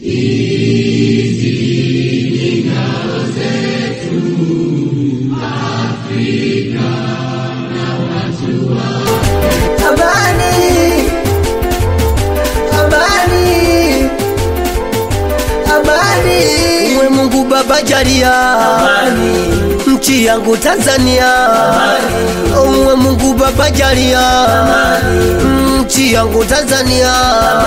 Amani, amani, amani. Mwe Mungu Baba jalia nchi yangu Tanzania. Mwe Mungu Baba jalia nchi yangu Tanzania.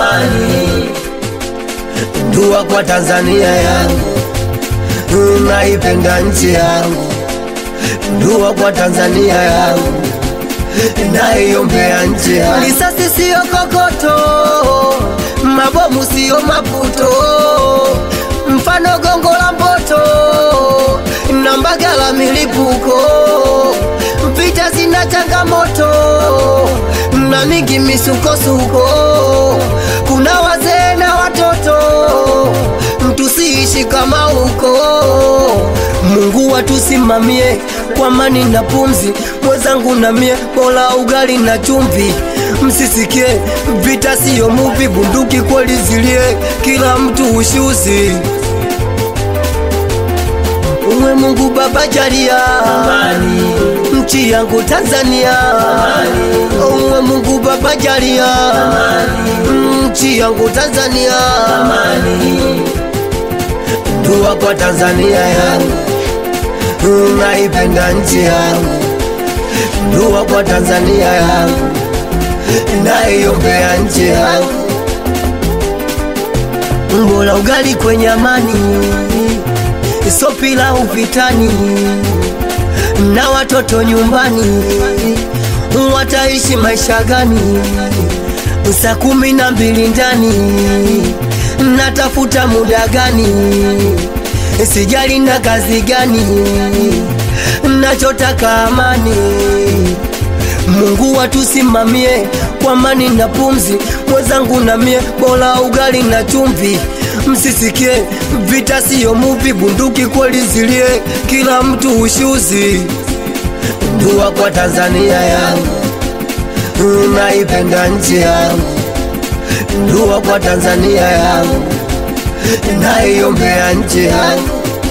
Dua kwa Tanzania yangu, naipenda nchi yangu. Dua kwa Tanzania yangu naiombea nchi yangu. Risasi siyo kokoto, mabomu siyo maputo, mfano gongo la mboto na mbagala milipuko. Vita zina changamoto na mingi misukosuko, kuna wazee na watoto, tusiishi kama huko. Mungu watusimamie kwa amani na pumzi, mwenzangu na mie, bora ugali na chumvi. Msisikie vita siyo muvi, bunduki kweli zilie, kila mtu ushuzi. Uwe Mungu Baba jalia nchi yangu Tanzania. Uwe Mungu Baba jalia nchi yangu Tanzania. Dua kwa Tanzania yangu, naipenda nchi yangu. Dua kwa Tanzania yangu, naiombea nchi yangu. Bora ugali kwenye amani, so pilau vitani, na watoto nyumbani wataishi maisha gani? Saa kumi na mbili ndani natafuta muda gani? Sijali na kazi gani, nachotaka amani. Mungu watusimamie kwa amani na pumzi, mwenzangu na mie, bora ugali na chumvi. Msisikie vita siyo muvi, bunduki kweli zilie, kila mtu ushuzi. Dua kwa Tanzania yangu, naipenda nchi yangu. Dua kwa Tanzania yangu, naiombea nchi yangu.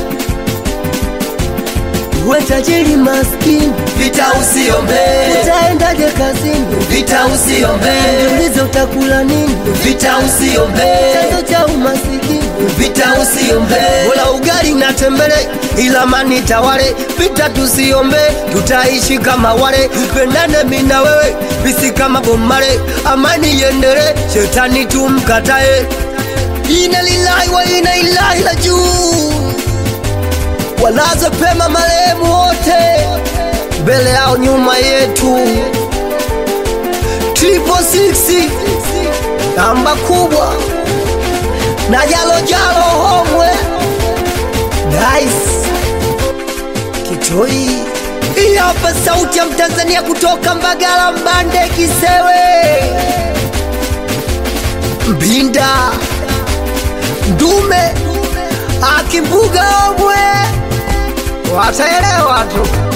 We tajiri maskini, Vita usiombe, utaendaje kazini? vita usiombe, Jiulize utakula nini? vita usiombe, Chanzo cha umasikini vita usiombe, Bola ugali na tembele, ila amani tawale. Vita tusiombe, tutaishi kama wale. Pendane mimi na wewe, bisi kama bomare. Amani iendele, shetani tumkatae. Ina lillahi wa ina ilahi la juu, walaze pema marehemu wote, mbele yao nyuma yetu. Triple six namba kubwa na jalo jalo homwe Dice Kitoi. Hii hapa sauti ya Mtanzania kutoka Mbagala, Mbande, Kisewe, Mbinda, Ndume, Akimbuga, Omwe, wataelewa tu.